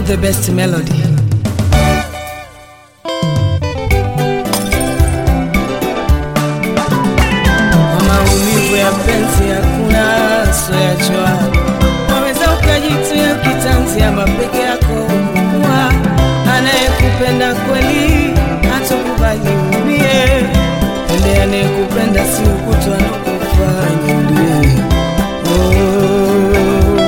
not the best melody. Kwa maumivu ya penzi hakuna soyachwa, waweza ukajitia kitanzi ama peke yako kuwa anayekupenda kweli hatokubali umie. Pende anayekupenda si ukutwa na kufanya ulie. Oh.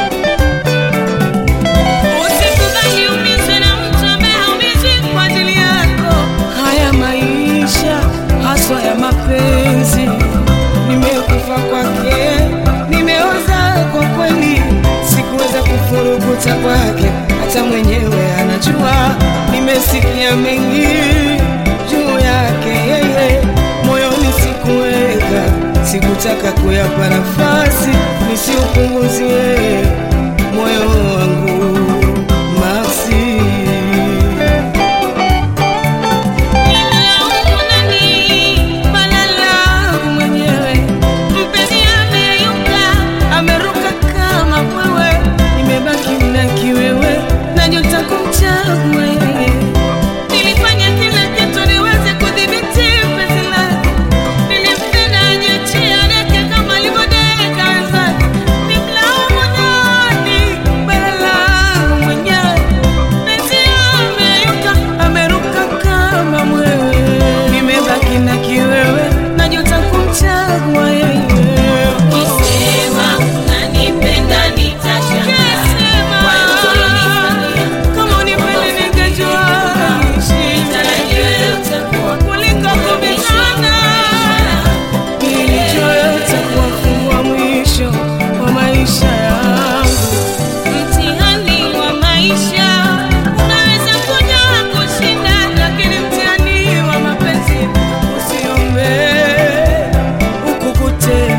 Usikubali umizwe na mtu ambaye haumizwi kwa ajili yako. Haya maisha haswa ya mapenzi, nimekufa kwake, nimeoza kwa kweli, sikuweza kufurukuta kwake, hata mwenyewe anajua. Nimesikia mengi juu yake yeye, moyoni sikuweka, sikutaka kuyapa nafasi nisiupunguzie moyo wangu Maxi. Nimelaumu nani? Bala langu mwenyewe. Mpenzi ameyuka, ameruka kama wewe, nimebaki na kiwewe, najuta kumchagua yeye. nilifanya kila kitu niweze kudhibiti penzi lake. Nilimpenda ajiachie adeke kama alivyodeka wenzake. Nimlaumu nani? Bala langu mwenyewe, Mpenzi ameyuka, ameruka kama mwewe, nimebaki na kiwewe, najuta kumchagua yeye. Ukisema unanipenda nitashangaa. Kwa yote ulionifanyia, Kama unipende ningejua nitarajia utakuwa kuliko kubishana Nilichoyota kuwafungua mwisho wa maisha yangu. Mtihani wa maisha unaweza kuja kushinda, Lakini mtihani wa mapenzi usiombe ukukute.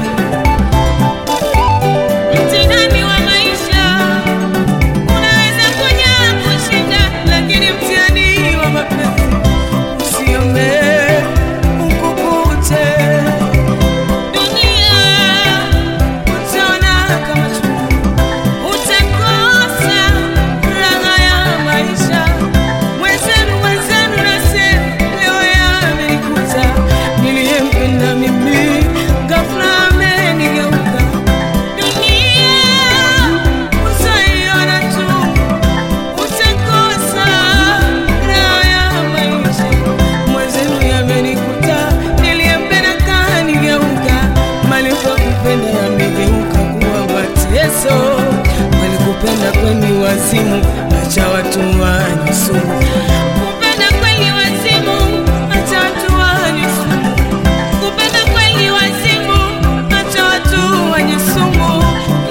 mtihani wa maisha unaweza kuja kushinda, Lakini mtihani wa mapenzi usiombe ukukute. dunia Utaona kama chungu, utakosa raha ya maisha. Mwenzenu, mwenzenu nasema leo yamenikuta. Niliyempenda mimi ghafla amenigeuka. dunia Utaiona tu, utakosa raha ya maisha. Mwenzenu yamenikuta, niliyempenda kanigeuka. Malipo ya kupenda yamegeuka kuwa mateso. Walikupenda kweni wazimu, acha watu wanywe sumu. kupenda kweli wazimu, Acha watu wanywe sumu. kupenda kweli wazimu, Acha watu wanywe sumu.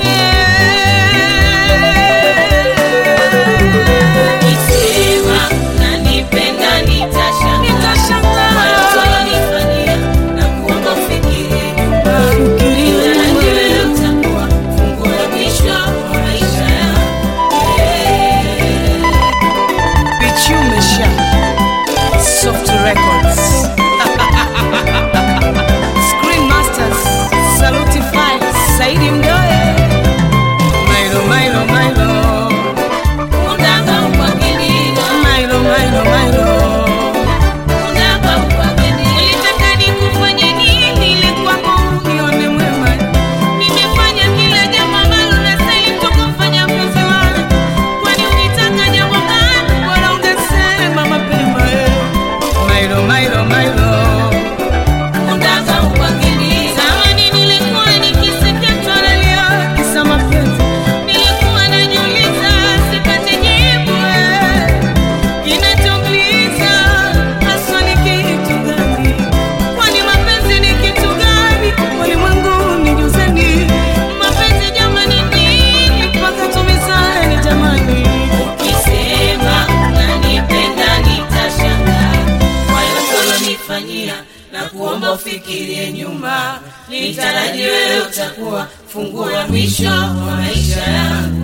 Yeah. Ukisema unanipenda nitashangaa. Kwa yote ulionifanyia, na kuomba ufikirie nyuma. Nitarajia wewe utakuwa funguo la mwisho wa maisha yangu. Bichumesha Soft Records Screen Masters Saluti Files Saidi Mdoe Mailo Mailo Mailo Unataka upangilio, Mailo Mailo Mailo unataka upangilio. Ulitaka nikufanye nini ili kwako Nione mwema Nimefanya kila jambo ambalo nastahili kufanya mpenzi wangu. Kwani ukitaka jambo gani Bora ungesema mapema eh. Mailo Mailo Mailo unataka upangilio? Zamani nilikuwa nikisikia twalalia, Kisa mapenzi nilikuwa najiuliza sipati jibu eh. Kinachoumiza haswa ni kitu gani? Kwani mapenzi ni kitu gani? Ulimwengu nijuzeni, Mapenzi jamani nini? mpaka tumizane jamani. Ukisema unanipenda nitashangaa kwa yote ulonifanyia na kuomba ufikirie nyuma. Nitaraji wewe utakuwa funguo la mwisho wa maisha yangu.